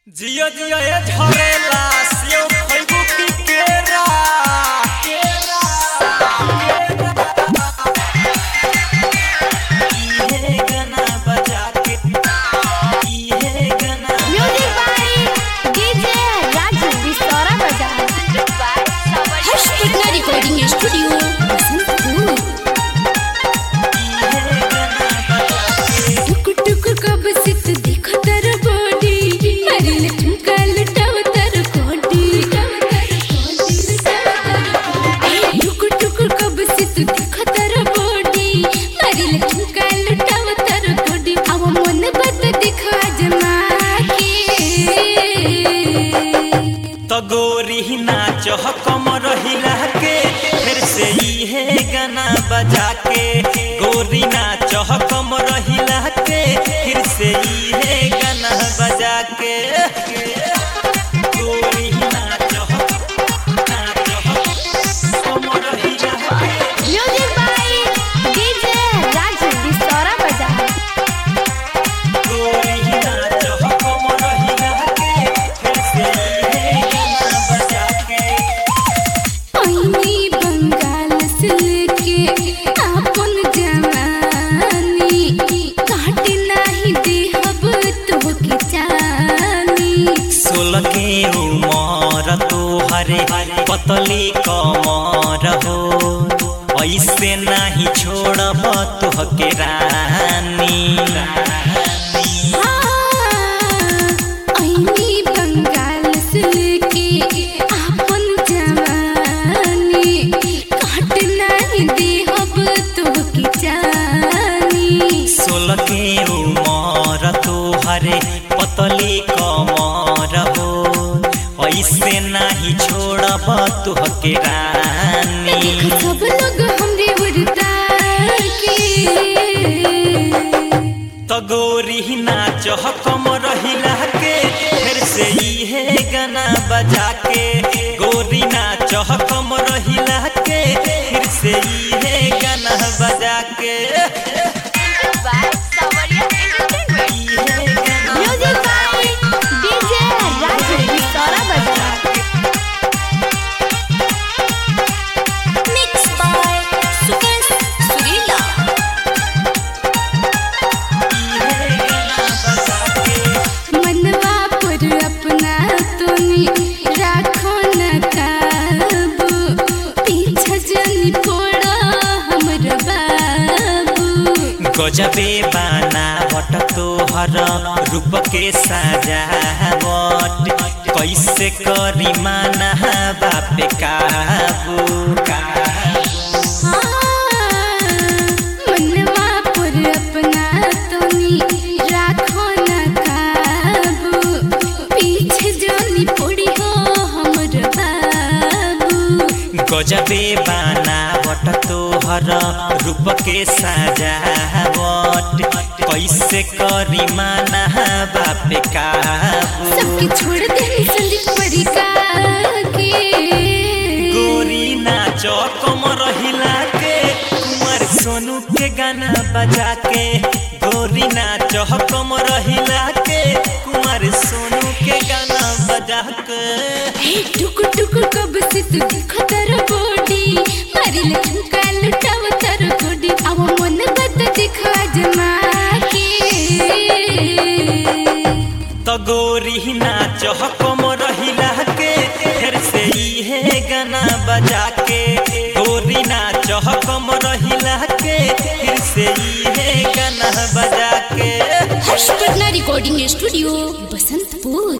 जियो जियो ए झरेला सेव खइबू की केरा केरा इहे गाना बजा के इहे गाना म्यूजिक बाय डीजे राजू बिस्तरा बजा हर्ष पटना रिकॉर्डिंग स्टूडियो बसंतपुर इहे गाना बजा के टुक टुक कब से तू देखो तर बॉडी अरे लटका लटाव तर कोडी टुक टुक कब से तू देखो तर बॉडी अरे लटका लटाव तर कोडी अब मन बत दिखा जमा के तो गोरी नाच कम रहिला के फिर से इहे गाना बजा के गोरी नाच कम रहिला के फिर से इहे गाना बजा के गोरी नाच नाच कम रहिला के म्यूजिक बाय डीजे राजू बिस्तरा बजा गोरी नाच कम रहिला के फिर से इहे गाना बजा के ओइनी बंगाल से लेके आपन जवानी काट नाही देहब तोहके चानी सोलह के उमर तोहरे पतली कमर हो ऐसे नाही छोड़ब तोहके रानी ओइनी बंगाल से लेके आपन जवानी काट नाही देहब तोहके चानी सोलह के उमर तोहरे पतली कमर हो ऐसे नाही छोड़ब तोहके रानी देख सब लोग हमरे उड़ता के तो गोरी नाच कम रहिला के फिर से इहे गाना बजा के गोरी नाच कम रहिला के फिर से इहे गाना बजा के इहे गाना म्यूजिक बाय डीजे राजू बिस्तरा बजा मिक्स बाय सुकेश सुरीला इहे गाना बजा के मनवा पर अपना तोनी राखो न काबू पीछे जनी पड़ा हमर बाबू गजबे बनावट तोहर रूप के सजावट कैसे करी माना बापे काबू काबू मनवा पर अपना तोनी राखो न काबू पीछे जनी पड़ी हो हमर बाबू गजबे बनावट तोहर रूप के सजावट कैसे करी माना बापे काबू सबके छोड़ दे संदीप परिका के गोरी नाच कम रहिला के कुमार सोनू के गाना बजा के गोरी नाच कम रहिला के कुमार सोनू के गाना बजा के हे टुक टुक कब से तू देखो तर बॉडी मारी लटका लुटाव तर कोडी अब मन बद दिखा जमा के तो गोरी नाच कम रहिला के फिर से इहे गाना बजा के गोरी नाच कम रहिला के फिर से इहे गाना बजा के हर्ष पटना रिकॉर्डिंग स्टूडियो बसंतपुर